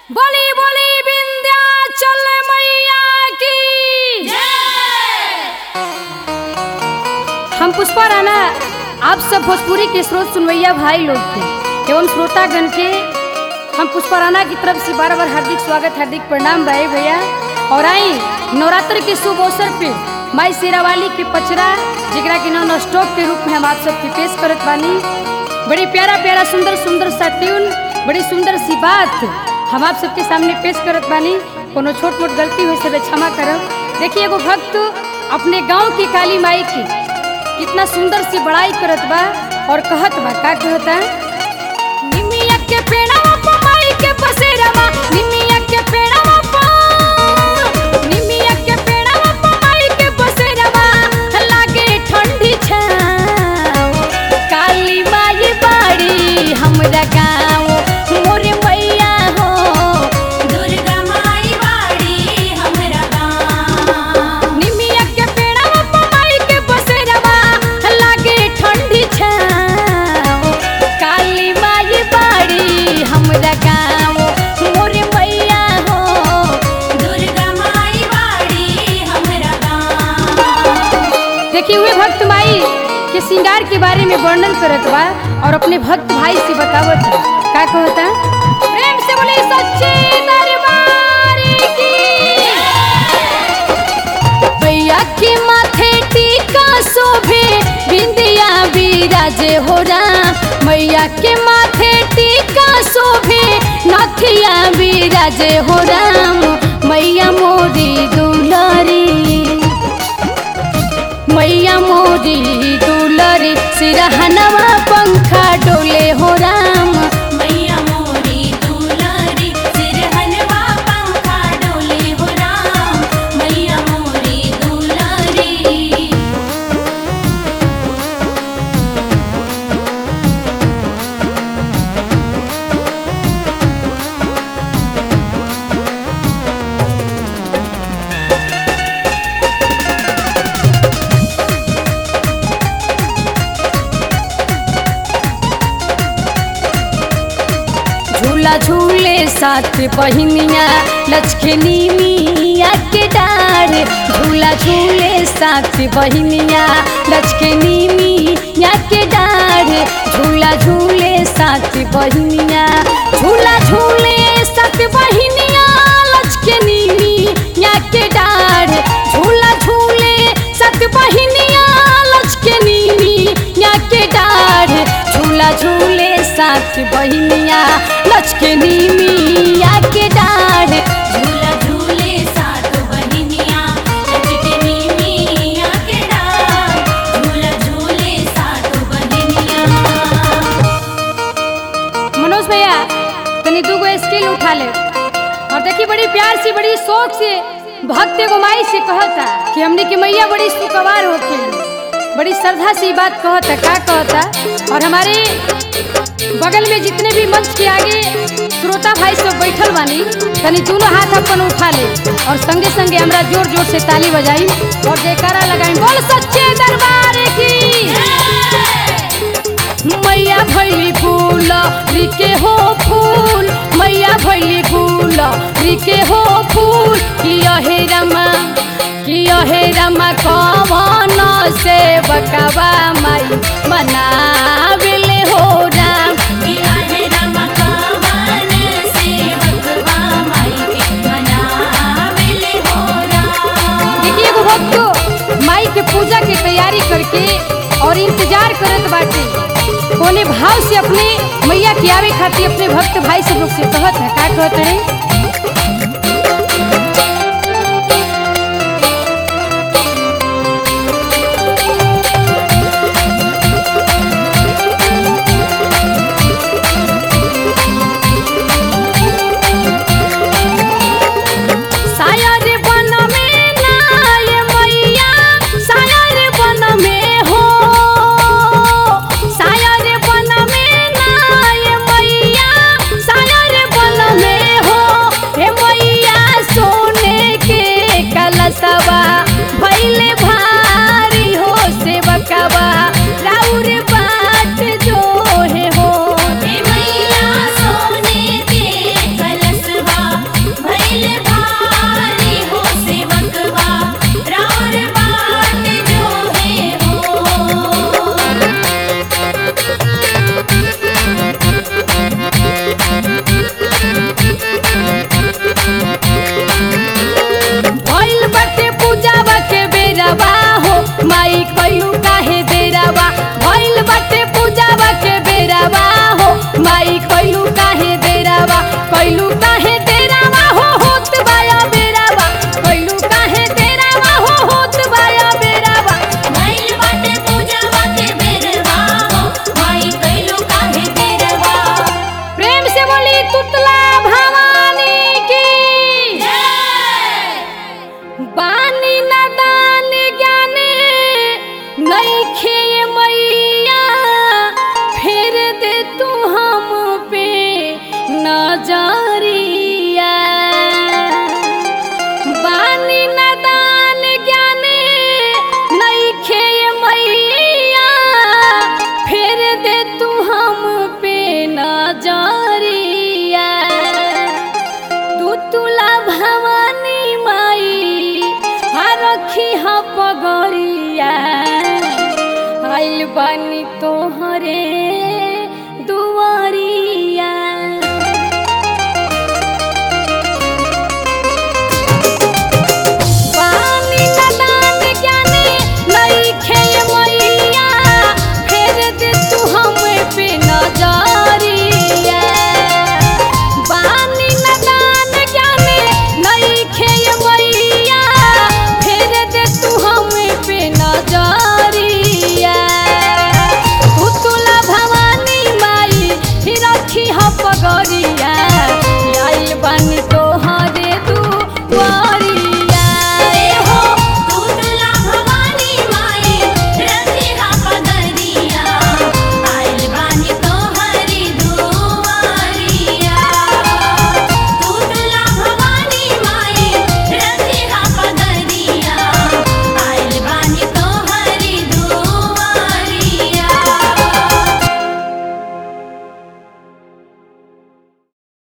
बोली बोली विंध्याचल मैया की हम पुष्पा राणा आप सब भोजपुरी के स्रोत सुनवैया भाई लोग के एवं श्रोतागण के हम पुष्पा राणा की तरफ से बार बार हार्दिक स्वागत हार्दिक प्रणाम भाई भैया और आई नवरात्र के शुभ अवसर पे माई शेरावाली के पचरा जिगरा के नॉन स्टॉप के रूप में हम आप सबके पेश करत बानी बड़ी प्यारा प्यारा सुंदर सुंदर सा ट्यून बड़ी सुंदर सी बात हम आप सबके सामने पेश करत बानी कोनो छोट मोट गलती हुई से क्षमा करब देखिए एगो भक्त अपने गांव की काली माई की कितना सुंदर सी बड़ाई करत बा और कहत बा का कहता निमिया के पेड़वा पर माई के बसेरवा निमिया के पेड़वा पर निमिया के पेड़वा पर माई के बसेरवा लागे ठंडी छाव काली माई बाड़ी हमरा गाँव मोरे मैया हो दुर्गा माई बाड़ी हमरा गाँव निमिया के पेड़वा पर माई के बसेरवा लागे ठंडी छाव काली माई बाड़ी हमरा गाँव मोरे मैया हो दुर्गा माई बाड़ी हमरा गाँव देखिए हुए भक्त माई के श्रृंगार के बारे में वर्णन करत बा और अपने भक्त भाई से बतावत बा। का कहता प्रेम से बोले सच्चे दरबार की भैया के माथे टीका शोभे बिंदिया बिराजे हो राम मैया के माथे टीका शोभे नथिया बिराजे हो राम मैया मोरी दुलारी मैया मोरी दुलरी सिरहनवा पंखा डोले हो राम मैया मोरी दुलारी सिरहनवा पंखा डोले हो राम मैया मोरी दुलारी झूला झूले साथ बहिनिया लचकनी मिया के डार झूला झूले साथ बहिनिया लचकनी मिया के डार झूला झूले साथ बहिनिया झूला झूले साथ बहिनिया लचकनी मिया के डार झूला झूले साथ बहिनिया लचकनी मिया के डार झूला झूले साथ बहिनिया लचकनी मिया के डाढ़ झूला झूले सात बहिनिया लचकनी मिया के डार झूला झूले सात बहिनिया मनोज भैया तनी दू गो स्किल उठा ले और देखी बड़ी प्यार से बड़ी शौक से भक्त एगो माई से कहता कि हमने की मैया बड़ी सुकवार होके बड़ी श्रद्धा से ई बात कहता का कहता और हमारे बगल में जितने भी मंच के आगे श्रोता भाई सब बैठल बानी तनी दोनों हाथ अपन उठा ले और संगे संगे हमरा जोर जोर से ताली बजाई और जयकारा लगाई बोल सच्चे दरबार की मैया भैली फूल रिके हो फूल मैया भैली फूल रिके हो फूल किया हे रमा किया हे रमा कवन से बकवा माई मनाविले हो राम किया है रमकावन सेवकवा माई के मनाविले हो राम देखिए एगो भक्त माई के पूजा के तैयारी करके और इंतजार करत बाटे कोने भाव से अपने मैया के आवे खातिर अपने भक्त भाई सब लोग से कहत है का कहत है